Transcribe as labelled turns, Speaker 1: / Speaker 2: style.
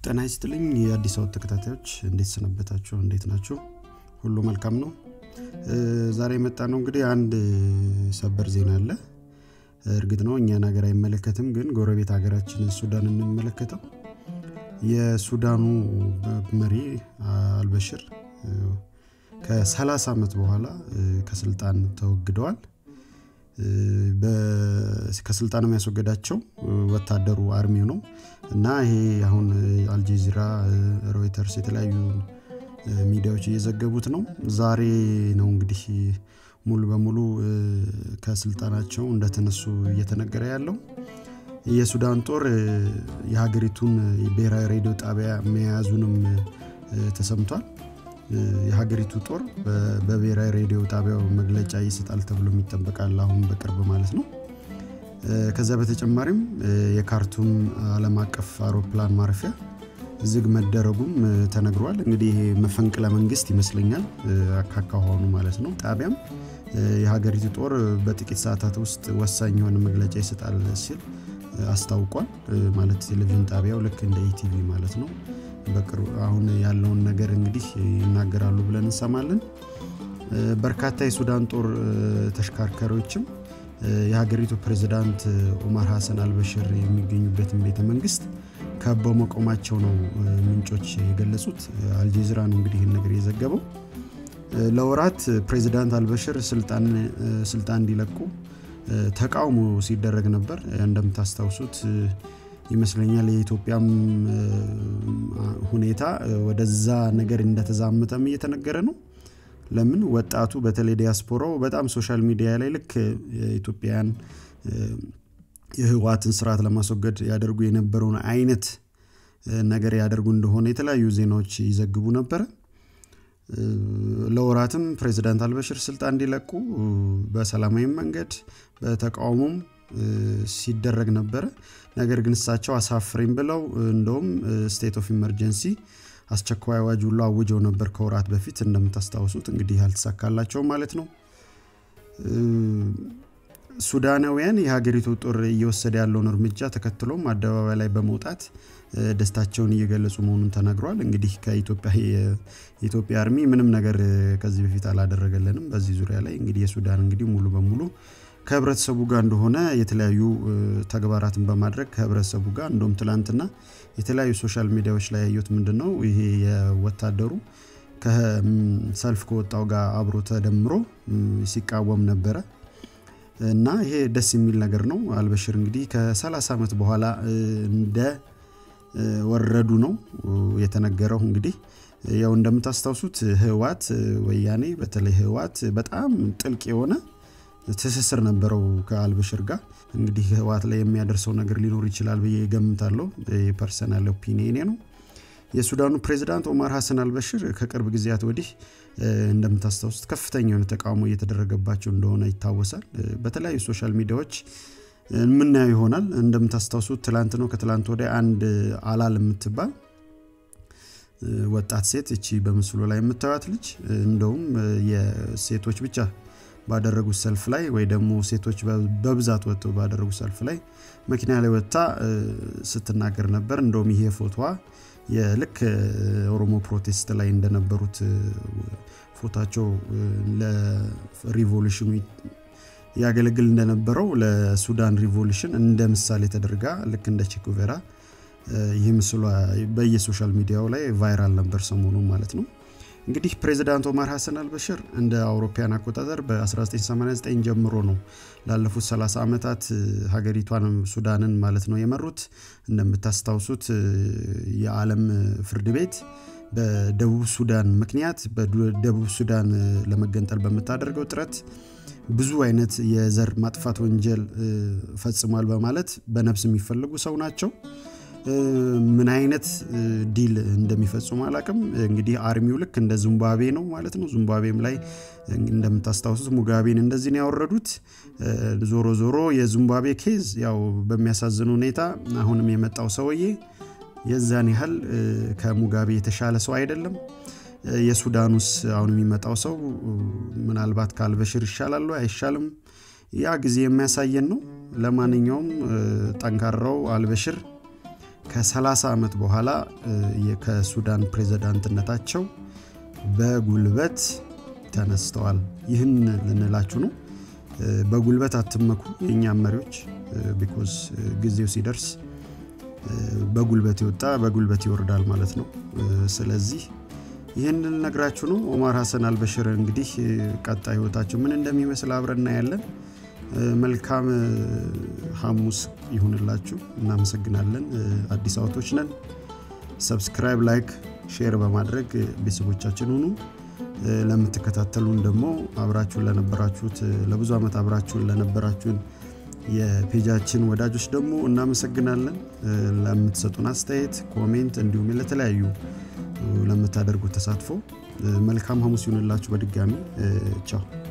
Speaker 1: ጤና ይስጥልኝ የአዲስ አበባ ተከታታዮች እንዴት ሰነበታችሁ እንዴት ናችሁ ሁሉ መልካም ነው ዛሬ የመጣ ነው እንግዲህ አንድ ሰበር ዜና አለ እርግጥ ነው እኛን ሀገር አይመለከትም ግን ጎረቤት ሀገራችን ሱዳን እንመለከተው የሱዳኑ መሪ አልበሽር ከ30 ዓመት በኋላ ከስልጣን ተወግደዋል ከስልጣን የሚያስወገዳቸው ወታደሩ አርሚው ነው እና ይሄ አሁን አልጀዚራ ሮይተርስ የተለያዩ ሚዲያዎች እየዘገቡት ነው ዛሬ ነው እንግዲህ ሙሉ በሙሉ ከስልጣናቸው እንደተነሱ እየተነገረ ያለው የሱዳን ጦር የሀገሪቱን ብሔራዊ ሬዲዮ ጣቢያ መያዙንም ተሰምቷል የሀገሪቱ ጦር በብሔራዊ ሬዲዮ ጣቢያው መግለጫ ይሰጣል ተብሎ ይጠበቃል አሁን በቅርብ ማለት ነው ከዛ በተጨማሪም የካርቱም አለም አቀፍ አውሮፕላን ማረፊያ ዝግ መደረጉም ተነግሯል እንግዲህ ይሄ መፈንቅለ መንግስት ይመስለኛል አካካሆኑ ማለት ነው ጣቢያም የሀገሪቱ ጦር በጥቂት ሰዓታት ውስጥ ወሳኝ የሆነ መግለጫ ይሰጣል ሲል አስታውቋል ማለት ቴሌቪዥን ጣቢያው ልክ እንደ ኢቲቪ ማለት ነው በቅርቡ አሁን ያለውን ነገር እንግዲህ ይናገራሉ ብለን እንሰማለን በርካታ የሱዳን ጦር ተሽከርካሪዎችም የሀገሪቱ ፕሬዚዳንት ኡማር ሀሰን አልበሽር የሚገኙበትን ቤተ መንግስት ከበው መቆማቸው ነው ምንጮች የገለጹት አልጀዚራ ነው እንግዲህ ይህን ነገር የዘገበው ለወራት ፕሬዚዳንት አልበሽር ስልጣን እንዲለቁ ተቃውሞ ሲደረግ ነበር እንደምታስታውሱት ይመስለኛል የኢትዮጵያም ሁኔታ ወደዛ ነገር እንደተዛመተም እየተነገረ ነው ለምን ወጣቱ በተለይ ዲያስፖራው በጣም ሶሻል ሚዲያ ላይ ልክ ኢትዮጵያን የህዋትን ስርዓት ለማስወገድ ያደርጉ የነበረውን አይነት ነገር ያደርጉ እንደሆነ የተለያዩ ዜናዎች ይዘግቡ ነበረ ለወራትም ፕሬዚዳንት አልበሽር ስልጣን እንዲለቁ በሰላማዊ መንገድ በተቃውሞም ሲደረግ ነበረ ነገር ግን እሳቸው አሳፍሬም ብለው እንደውም ስቴት ኦፍ ኢመርጀንሲ አስቸኳይ አዋጅ ሁሉ አውጀው ነበር ከወራት በፊት እንደምታስታውሱት እንግዲህ አልተሳካላቸውም ማለት ነው ሱዳናውያን የሀገሪቱ ጦር እየወሰደ ያለውን እርምጃ ተከትሎም አደባባይ ላይ በመውጣት ደስታቸውን እየገለጹ መሆኑን ተናግሯል እንግዲህ ከኢትዮጵያ የኢትዮጵያ አርሚ ምንም ነገር ከዚህ በፊት አላደረገልንም በዚህ ዙሪያ ላይ እንግዲህ የሱዳን እንግዲህ ሙሉ በሙሉ ከህብረተሰቡ ጋር እንደሆነ የተለያዩ ተግባራትን በማድረግ ከህብረተሰቡ ጋር እንደም ትላንትና የተለያዩ ሶሻል ሚዲያዎች ላይ ያዩት ምንድን ነው ይሄ የወታደሩ ከሰልፍ ከወጣው ጋር አብሮ ተደምሮ ሲቃወም ነበረ እና ይሄ ደስ የሚል ነገር ነው አልበሽር እንግዲህ ከ30 ዓመት በኋላ እንደ ወረዱ ነው የተነገረው እንግዲህ ያው እንደምታስታውሱት ህዋት ወያኔ በተለይ ህዋት በጣም ጥልቅ የሆነ ትስስር ነበረው ከአልበሽር ጋር እንግዲህ ህዋት ላይ የሚያደርሰው ነገር ሊኖር ይችላል ብዬ ገምታለሁ የፐርሰናል ኦፒኒየኔ ነው የሱዳኑ ፕሬዚዳንት ኦማር ሀሰን አልበሽር ከቅርብ ጊዜያት ወዲህ እንደምታስታውሱት ከፍተኛ የሆነ ተቃውሞ እየተደረገባቸው እንደሆነ ይታወሳል በተለያዩ ሶሻል ሚዲያዎች የምናየው ይሆናል እንደምታስታውሱት ትላንት ነው ከትላንት ወዲያ አንድ አላል የምትባል ወጣት ሴት እቺ በምስሉ ላይ የምታዩት ልጅ እንደውም የሴቶች ብቻ ባደረጉት ሰልፍ ላይ ወይ ደግሞ ሴቶች በብዛት ወጥተው ባደረጉት ሰልፍ ላይ መኪና ላይ ወጥታ ስትናገር ነበር እንደውም ይሄ ፎቶዋ የልክ ኦሮሞ ፕሮቴስት ላይ እንደነበሩት ፎታቸው ለሪቮሉሽኑ ያገለግል እንደነበረው ለሱዳን ሪቮሉሽን እንደ ምሳሌ ተደርጋ ልክ እንደ ቼኩቬራ ይህ ምስሏ በየሶሻል ሚዲያው ላይ ቫይራል ነበር ሰሞኑ ማለት ነው እንግዲህ ፕሬዚዳንት ኦማር ሀሰን አልበሽር እንደ አውሮፓያን አቆጣጠር በ1989 ጀምሮ ነው ላለፉት 30 ዓመታት ሀገሪቷን ሱዳንን ማለት ነው የመሩት እንደምታስታውሱት የዓለም ፍርድ ቤት በደቡብ ሱዳን ምክንያት በደቡብ ሱዳን ለመገንጠል በምታደርገው ጥረት ብዙ አይነት የዘር ማጥፋት ወንጀል ፈጽሟል በማለት በነፍስ የሚፈልጉ ሰው ናቸው ምን አይነት ዲል እንደሚፈጽሙ አላቅም እንግዲህ አርሚው ልክ እንደ ዙምባቤ ነው ማለት ነው ዙምባቤም ላይ እንደምታስታውሱት ሙጋቤን እንደዚህ ነው ያወረዱት ዞሮ ዞሮ የዙምባቤ ኬዝ ያው በሚያሳዝን ሁኔታ አሁንም የመጣው ሰውዬ የዛን ያህል ከሙጋቤ የተሻለ ሰው አይደለም የሱዳኑስ አሁን የሚመጣው ሰው ምናልባት ከአልበሽር ይሻላሉ አይሻልም ያ ጊዜ የሚያሳየን ነው ለማንኛውም ጠንካራው አልበሽር ከ30 ዓመት በኋላ ከሱዳን ፕሬዝዳንትነታቸው በጉልበት ተነስተዋል። ይህን ልንላችሁ ነው። በጉልበት አትመኩ የእኛም መሪዎች ቢኮዝ ጊዜው ሲደርስ በጉልበት የወጣ በጉልበት ይወርዳል ማለት ነው። ስለዚህ ይህን ልነግራችሁ ነው። ኦማር ሀሰን አልበሽር እንግዲህ ቀጣይ ህይወታቸው ምን እንደሚመስል አብረን እናያለን። መልካም ሐሙስ ይሁንላችሁ። እናመሰግናለን። አዲስ አበቶች ነን። ሰብስክራይብ፣ ላይክ፣ ሼር በማድረግ ቤተሰቦቻችን ሁኑ። ለምትከታተሉን ደግሞ አብራችሁን ለነበራችሁት ለብዙ ዓመት አብራችሁን ለነበራችሁን የፔጃችን ወዳጆች ደግሞ እናመሰግናለን። ለምትሰጡን አስተያየት፣ ኮሜንት እንዲሁም ለተለያዩ ለምታደርጉት ተሳትፎ መልካም ሐሙስ ይሁንላችሁ። በድጋሚ ቻው።